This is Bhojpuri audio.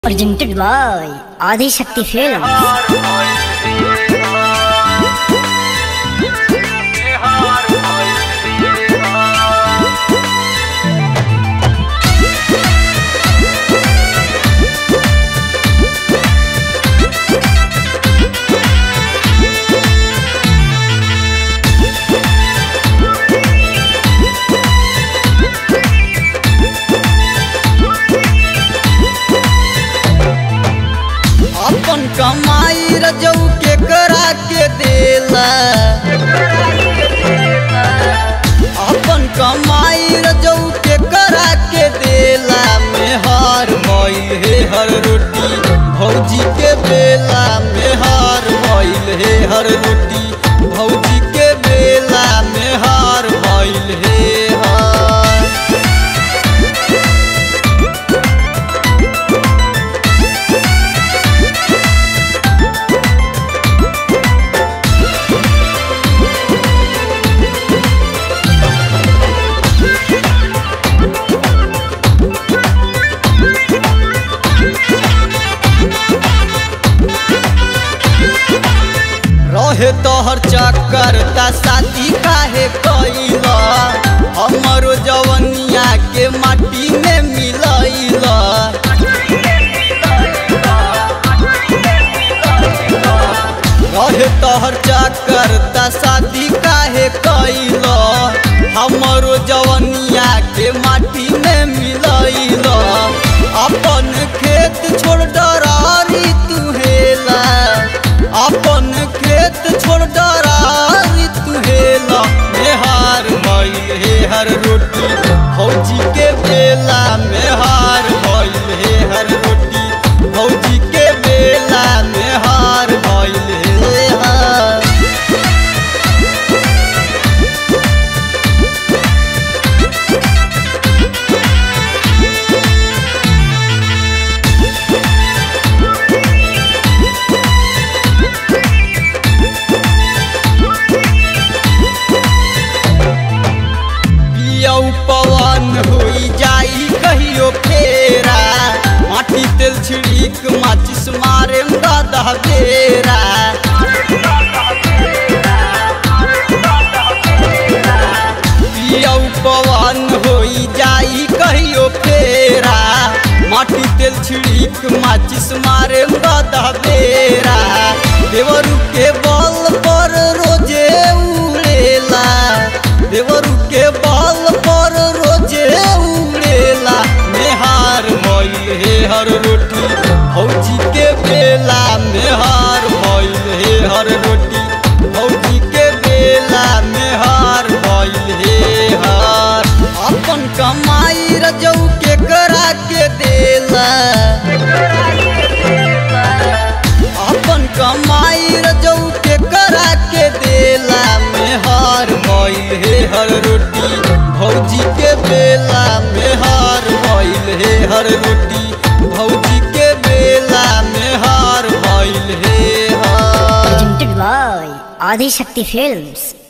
presented by Adi Shakti Films. अपन कमाई रजऊ के करा के देला अपन कमाई रजऊ के करा के देला में हार भइल हे हर रोटी भौजी के बेला में हार भइल हे हर रोटी भौजी के बेला में हार भइल हे हार रहे तोहर चक्कर ता शादी काहे कैला हमरो जवनिया के माटी में मिलैला रहे तोहर चक्कर ता शादी काहे कैला हमरो जवनिया के माटी में मिलैला अपन खेत छोड़ डरारी तू हेला अपन खेत छोड़ डरारी तू हेला मेहार भइल हे हर रोटी भौजी के बेला मेहार भइल हे हर रोटी भौजी के बेला मेहार भइल हे हार पियौ पवन होई जाई कहियो फेरा माटी तेल छिड़ीक माचिस मारे दादा बेरा पियौ पवन होई जाई कहियो फेरा माटी तेल छिड़ीक माचिस मारे दादा बेरा देवरू के बल पर रोजे उड़ेला देवरू के बल पर रोजे उड़ेला मेहार भइल हे हर रोटी भौजी के बेला मेहार भइल हे हर रोटी भौजी के बेला मेहार भइल हे हार अपन कमाई रजऊ के करा के देला अपन कमाई रजऊ के करा के देला में हार भइल हे हर रोटी भौजी के बेला में हार भइल हे हर रोटी भौजी के बेला में हार भइल हे हार Presented by Adi Shakti Films.